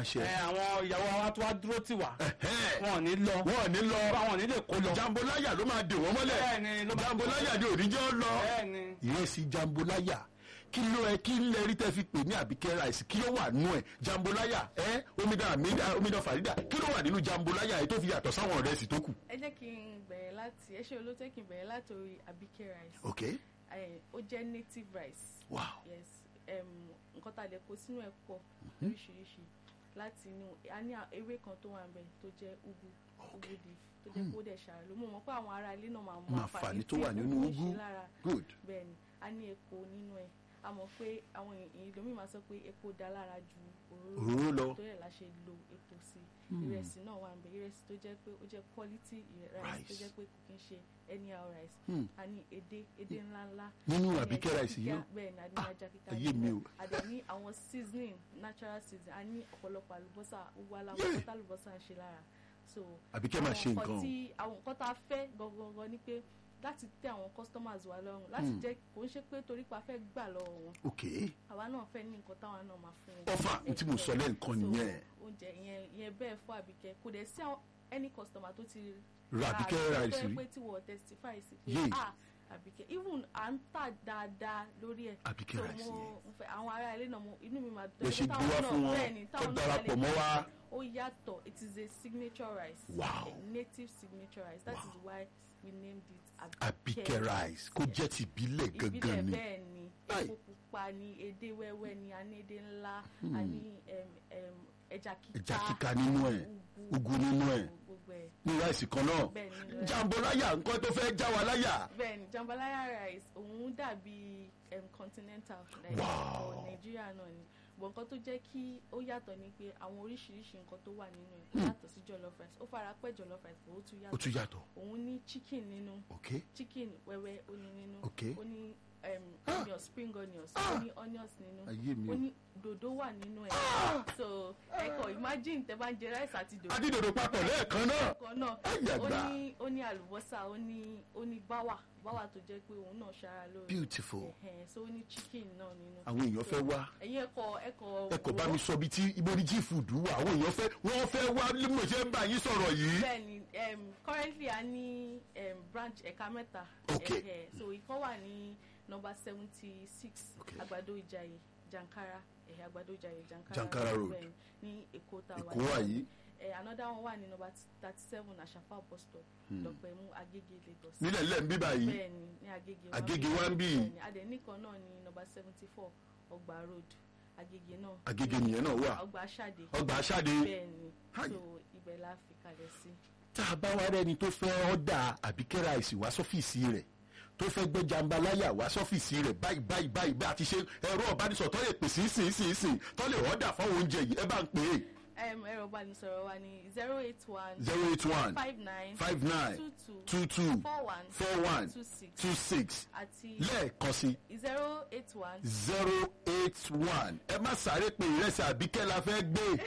àṣẹ. ẹ, àwọn ìyàwó wa tó wá dúró tì wá Ẹ̀hẹ́n. wọn ò ní lọ wọn ò ní lọ wọn ò ní lè kó lọ jambolaya ló máa dè wọ́n mọ́lẹ̀ Bẹ́ẹ̀ni, ló máa- jambolaya ni òníjọ́ lọ bẹ́ẹ̀ ni ìrẹsì jambolaya kí ló ẹ kí lẹ rí tẹ fi pè ní àbíkẹ́ ráìsì kí ló wà nú ẹ jambolaya ẹ omidan amida omidan farida kí ló wà nínú jambolaya ẹ tó fi yàtọ̀ sáwọn ìrẹsì tó kù. ẹ jẹ́ kí n bẹ̀rẹ̀ láti ẹ ṣe olóòtú kí n bẹ̀rẹ̀ láti orí abike rice ok Eh, ó jẹ́ native rice wow yes em, nǹkan tá a lè kó sínú ẹ̀ pọ̀ lóríṣiríṣi láti inú a ní à- ewé kan tó wà níbẹ̀ tó jẹ́ ugu ugu leaf tó jẹ́ kó dẹ̀ ṣàrà ló mú mọ́ pé àwọn ará ilé náà máa mọ Máa àǹfààní tó tí wà nínú ugu ń ugu. ṣe lára good bẹ́ẹ̀ ni a ní epo nínú ẹ̀ a mọ̀ pé àwọn èèyàn lómi máa sọ pé epo dá lára ju òróró òróró lọ tó yẹ la ṣe lo epo sí ìrẹsì náà wà níbẹ̀ ìrẹsì tó jẹ́ pé ó jẹ́ quality rice tó Rice. jẹ́ pé kò kí ń ṣe anyhow rice Hmm. a ní edé edé ńláńlá nínú a ní àbíkẹ́ ẹja ráìsì yìí kíká, náà bẹ́ẹ̀ ni a ní Ah, ajá kíká ayé mi o. a dẹ̀ ní àwọn seasoning natural seasoning a ní ọ̀pọ̀lọpọ̀ àlùbọ́sà gbogbo Yeah. aláwọ̀ tó àlùbọ́sà ń ṣe lára so àbíkẹ́ máa ṣe àwọn nǹkan o. tí àwọn nǹkan tá a fẹ́ gangan ni pé láti tẹ́ àwọn customers wa lọ́rùn láti jẹ́ kò ń ṣe pé torí pa fẹ́ gbà lọ́wọ́ wọn ok àwa náà fẹ́ ní nǹkan táwọn náà máa fún wọn. ọfà ní tí mo sọ lẹ́ǹkan So, nìyẹn oúnjẹ ìyẹn ìyẹn bẹ́ẹ̀ fún àbíkẹ́ kò dẹ̀ sí àwọn any customer tó ti ra àbíkẹ́ tó ráìsì yẹ rí pé tí wọ́n testify sí pé Yé. ah àbíkẹ́ even à ń tà dáadáa lórí ẹ̀ àbíkẹ́ so ráìsì mo yẹn mo fẹ́ àwọn ará ilé náà mo inú mi máa Bẹ́ẹ̀ ṣe táwọn gbé wá náà- fún wọn, bẹ́ẹ̀ ni, tó táwọn náà darapọ̀ lè mọ́ wa. ó yàtọ̀ it is a signature rice Wow. a native signature rice that Wow. is why we named it àbíkẹ́ ráìsì kó jẹ́ ti ìbílẹ̀ ìbílẹ̀ gangan ni bẹ́ẹ̀ ni Láì. epo pupa ni edé wẹ́wẹ́ ni a ní edé ńlá a ní em, em, ẹja kíká ẹja kíka nínú ẹ̀ ugu nínú ẹ̀ gbogbo ẹ̀ ní ráìsì kan náà bẹ́ẹ̀ ni nínú ẹ̀. jambolaya nǹkan tó fẹ́ já wa láyà bẹ́ẹ̀ ni jambalaya rice òun dàbí um, continental like Wow. for Nigeria náà ni bọ̀ nǹkan tó jẹ́ kí ó yàtọ̀ ni pé àwọn oríṣiríṣi nǹkan tó wà nínú ẹ̀ ó yàtọ̀ sí jollof rice ó fara pẹ́ jollof rice bọ̀ ó tún ó yàtọ̀ tún yàtọ̀ òun ní chicken nínú ok chicken wẹ́wẹ́ ó ní nínú Okay. ó ní um, onions spring onions ó ní onions nínú ayé mi ó o ní dòdò wà nínú ẹ̀ so ẹ̀kọ́ imagine tẹ́ bá ń jẹ rice àti dòdò adídòdò papọ̀ lẹ́ẹ̀kan náà kan náà Ayé ó àgbà. ní ó ní àlùbọ́sà ó ní ó ní báwà báwà tó jẹ́ pé òun náà ṣara lóore beautiful Ẹ̀hẹ̀n, so ó ní chicken náà nínú. àwọn èèyàn fẹ́ wá ẹ̀yin ẹ̀kọ́ ẹ̀kọ́ ẹ kò bá mi sọ bí tí ibo ni jí fùdú wà àwọn èèyàn fẹ́ wọ́n fẹ́ wá bí mo ṣe ń bá yín sọ̀rọ̀ yìí bẹ́ẹ̀ni um, currently a ní um, branch ẹ̀ka mẹ́ta Okay. Ẹ̀hẹ̀, so ìkan wà ní number seventy six Okay. àgbàdo ìjàyè jankara ẹ̀hẹ̀ àgbàdo ìjàyè jankara Jankara Road. bẹ́ẹ̀ni, ní èkó tá a wà èkó wà yìí Eh, another one wà ní number thirty seven àṣàfà bus stop dọ̀pẹ̀mú agége lagos. nílẹ̀ ńlẹ̀ ń bí báyìí bẹ́ẹ̀ni ní agége wa Agége bí. wa ń bí. Bẹ́ẹ̀ni, adẹ̀nìkan náà ní nọ́mbà seventy four ọgbà road agége náà agége nìyẹn náà wà ọgbà aṣáde ọgbà aṣáde bẹ́ẹ̀ni Hi. so ibẹ̀ la fi kalẹ̀ sí. tá a bá wá rẹni tó fẹ́ ọ́dà àbíkẹ́ ráìsì wá sọ́fíìsì rẹ̀ tó fẹ́ gbé jambalaya wá sọ́fíìsì rẹ̀ báyìí báyìí báyìí bá a ti ṣe ẹ̀rọ ọ̀bánisọ̀ tó lè pè sí sí sí sí tó lè ọ́dà fáwọn oúnjẹ yìí ẹ bá ń pè é Em, ẹ̀rọ ìbánisọ̀rọ̀ wa ní zero eight one zero eight one five nine five nine two two two two four one four one two six two six àti lẹ́ẹ̀kan sí zero eight one zero eight one ẹ má sáré pé ìrẹsì àbíkẹ́ la fẹ́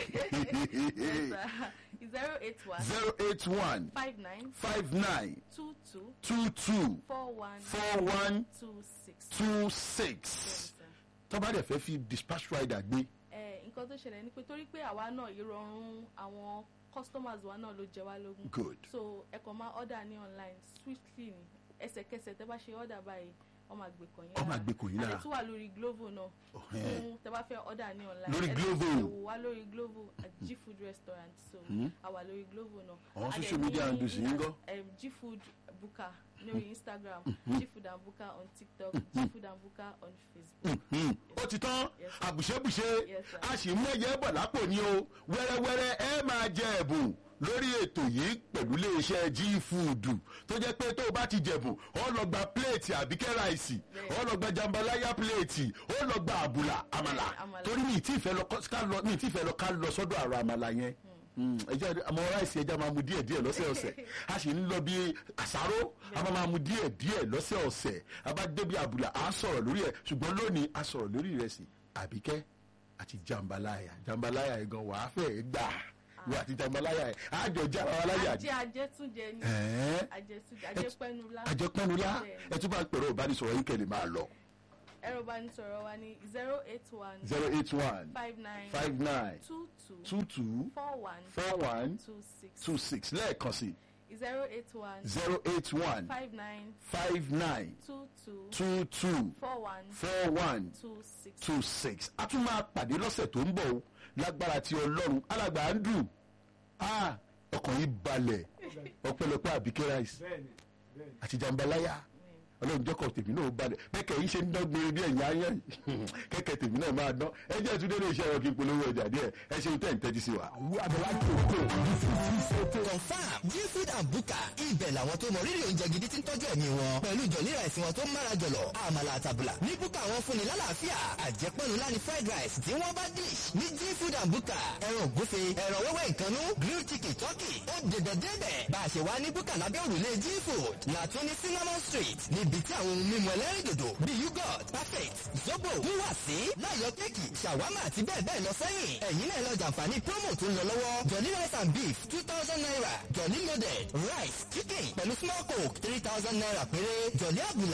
gbé zero eight one zero eight one five nine five nine two two two two four one four one two six. two six Yes, sir. tó bá dẹ̀ fẹ́ fi dispatch rider gbé Eh, nǹkan tó ṣẹlẹ̀ ni pé torí pé àwa náà ìrọ̀rùn àwọn customers wa náà ló jẹ wá lógún good so ẹ kàn máa order ní online swiftly ni ẹsẹ̀kẹsẹ̀ tẹ́ bá ṣe order báyìí wọ́n máa gbé kàn yín Wọ́n máa gbé kàn yín lára. àti tún wà lórí glovo náà Ọ̀hẹ́n. fún tẹ́ bá fẹ́ order ní online Lórí ẹ Glovo. lè wò wá lórí glovo at g food restaurant so a wà lórí glovo náà Àwọn A dẹ̀ social media ní handles yín ńkọ́? um, g food buka lórí instagram g food and buka on tiktok g food and buka on facebook. Hmm, ó ti tán Yes, sir. àbùṣebùṣe Yes, sir. a sì mú ẹyẹ bọ̀ lápò ní o wẹ́rẹ́wẹ́rẹ́ ẹ máa jẹ ẹ̀bùn lórí ètò yìí pẹ̀lú iléeṣẹ́ g food tó jẹ́ pé tó o bá ti jẹ̀bùn ó lọ gba pléètì àbíkẹ́ ráìsì ó lọ gba jambalaya pléètì ó lọ gba àbùlà àmàlà Bẹ́ẹ̀ni, àmàlà. torí mi ì tí ì fẹ́ lọ kọ́- ká lọ mi ì tí ì fẹ́ lọ ká lọ sọ́dọ̀ àrò àmàlà yẹn Mm, ẹjẹ àmọ́ ráìsì ẹja máa mu díẹ̀ díẹ̀ lọ́sẹ̀ọ̀sẹ̀ a sì ń lọ bí àsáró a máa máa mu díẹ̀ díẹ̀ lọ́sẹ̀ọ̀sẹ̀ a bá débi àbùlà a sọ̀rọ̀ lórí ẹ̀ ṣùgbọ́n lónìí a sọ̀rọ̀ lórí ìrẹsì àbíkẹ́ àti jambalaya jambalaya yẹn gan wàá fẹ́ gbà wọ́n àti jambalaya yẹn àjọ já ara wa láyà ajé ajétúnjẹ ni ẹ̀ẹ́ ajẹtúnjẹ ajẹpẹnula àjẹpẹ́nulá Bẹ́ẹ̀ni. ẹ tún bá pẹ̀rọ ìbánisọ̀rọ̀ yín kẹ́lẹ̀ máa lọ ẹ̀rọ ìbánisọ̀rọ̀ wa ní zero eight one zero eight one five nine five nine two two two two four one four one two six two six lẹ́ẹ̀kan sí zero eight one zero eight one five nine five nine two two two two four one four one two six. two six a tún máa pàdé lọ́sẹ̀ tó ń bọ̀ o lágbára ti ọlọ́run alàgbà andrew ah ọkàn yìí balẹ̀ ọpẹ́lọpẹ́ àbíkẹ́ rice bẹ́ẹ̀ni bẹ́ẹ̀ni. àti jambalaya ọlọ́run jọ́kọ̀ tèmi náà balẹ̀ bẹ́ẹ̀kẹ́ yìí ṣe ń dán gbére bí ẹ̀yìn ayé kẹ́kẹ́ tèmi náà máa dán ẹ jẹ́ ìtúndé ní iṣẹ́ ẹ̀rọ kí n polówó ọjà díẹ̀ ẹ ṣeun tẹ́ ń tẹ́jú sí wa. confam gfood and buka ibẹ̀ làwọn tó mọ rírì oúnjẹ gidi tí ń tọ́jú ẹ̀mí wọn pẹ̀lú jọ̀lí rice wọn tó ń mára jọ̀lọ̀ àmàlà àtàbùlà ní buka wọn fúnni lálàáfíà àjẹpọ̀nù láni fried rice tí wọ́n bá dish ní gfood and buka ẹran ògúnfe ẹran wẹ́wẹ́ ìkànnú grilled chicken turkey ó dẹ̀dẹ̀ dẹ́dẹ̀ bá a ṣe wá ní buka lábẹ́ òrùlé gfood làtún ní cinnamon street níbi tí àwọn ohun mímu ẹlẹ́rìndòdò bíi yogurt perfect zobo wúwà sí láyọ̀ kéèkì ṣàwámà àti bẹ́ẹ̀ bẹ́ẹ̀ lọ sẹ́yìn ẹ̀yin náà lọ jàǹfààní promo tó ń lọ lọ́wọ́ jolly rice and beef two thousand naira jolly loaded rice chicken pẹ̀lú small coke three thousand naira péré jolly abula